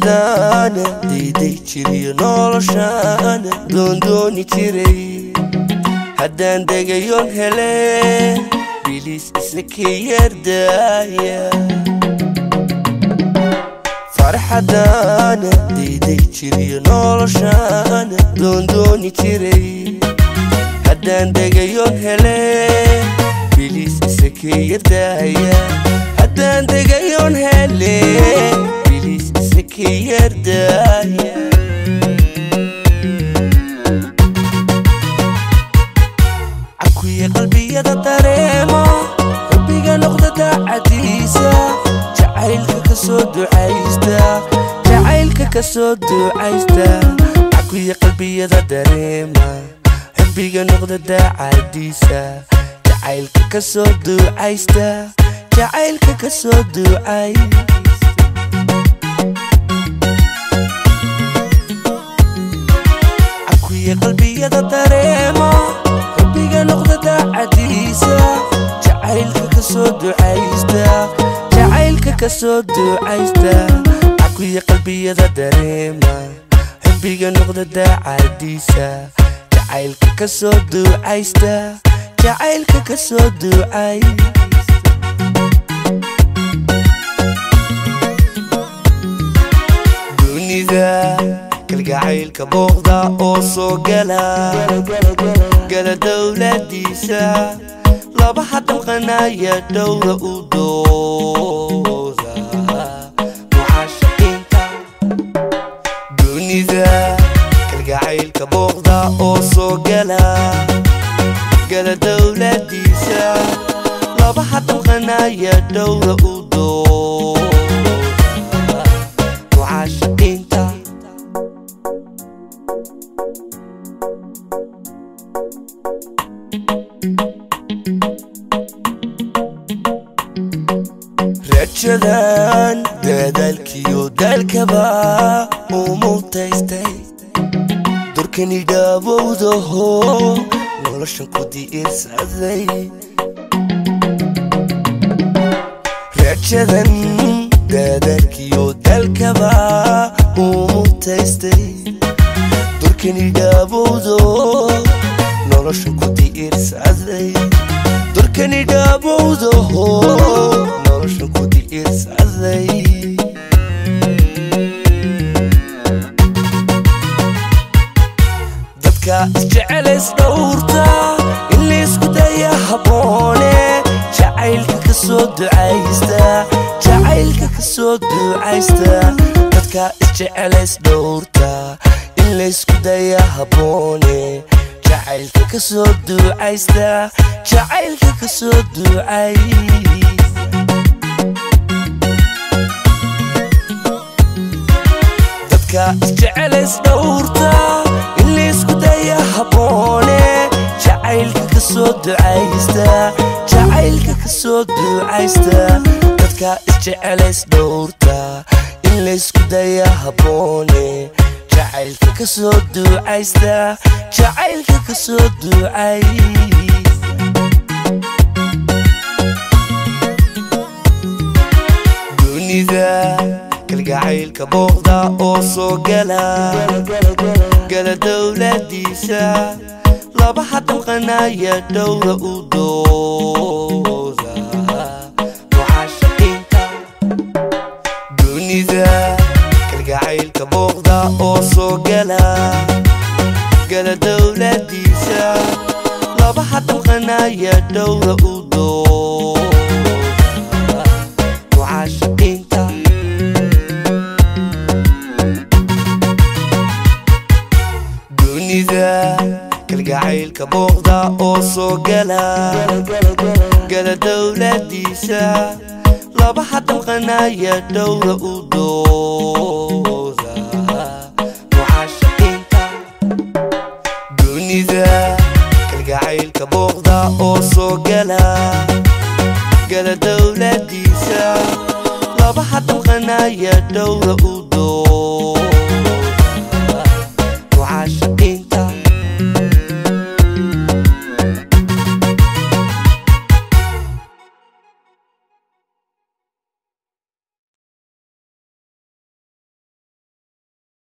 farxadaana dayday jiriyo noloshaana doondooni jiray haddaan degayoon hele biliis isna ka yardaaya farxadaana dayday jiriyo noloshaana doondooni jiray haddaan degayoon hele biliis isna ka yardaaya haddaan degayoon hele biliis isna ka yardaaya cakuye qalbiyada dareemo rabbiga noqda daacadiisa jacaylka ka soo ducaysta jacaylka ka soo ducaysta cakuye qalbiyada dareema rabbiga noqda daacadiisa jacaylka ka soo ducaysta jacaylka ka soo ducaysta cakuye qalbiyada dareemo rabbiga noqda daacadiisa jacaylka ka soo ducaysta jacaylka ka soo ducaysta cakuye qalbiyada dareema rabbiga noqda daacadiisa jacaylka ka soo ducaysta jacaylka ka soo ducaysta dunida kalgacaylka booqda oo soo gala gala dowladiisa laba hadalqanaya dhowra u dooda mucaashaqiinta dunida kalgacaylka booqda oo soo gala gala dowladiisa laba hadalqanaya dhowra u dooda mucaashaqiinta rajadan dadaalkiyo daalkaba uu mutaystay durkani dhaabowdaho noloshan ku diirsaday rajadan dadaalkiyo daalkaba uu mutaystay durkani dhaabowdo noloshan ku diirsaday durkani dhaabowdaho noloshan ku diirsaday dadka isjecelays dhowrta in laysku daya habboone jacaylka ka soo ducaysta jacaylka ka soo ducaysta dadka isjecelays dhowrta in laysku daya habboone jacaylka ka soo ducaysta jacaylka ka soo ducaysta dadka isjecelays dhowrta in laysku daya habboone jacaylka ka soo ducaysta jacaylka ka soo ducaysta dadka isjecelays dhowrta in laysku daya habboone jacaylka ka soo ducaysta jacaylka ka soo ducaysta dunida kalgacaylka booqda oo soo gala gala dowladiisa laba hadalqanaya dhowra u dooda mucaashaqiinta dunida kalgacaylka booqda oo soo gala gala dowladiisa laba hadalqanaya dhowra u dooda mucaashaqiinta dunida kalgacaylka booqda oo soo gala gala dowladiisa laba hadalqanaya dhowra u dooda mucaashaqiinta dunida kalgacaylka booqda oo soo gala gala dowladiisa laba hadalqanaya dhowra u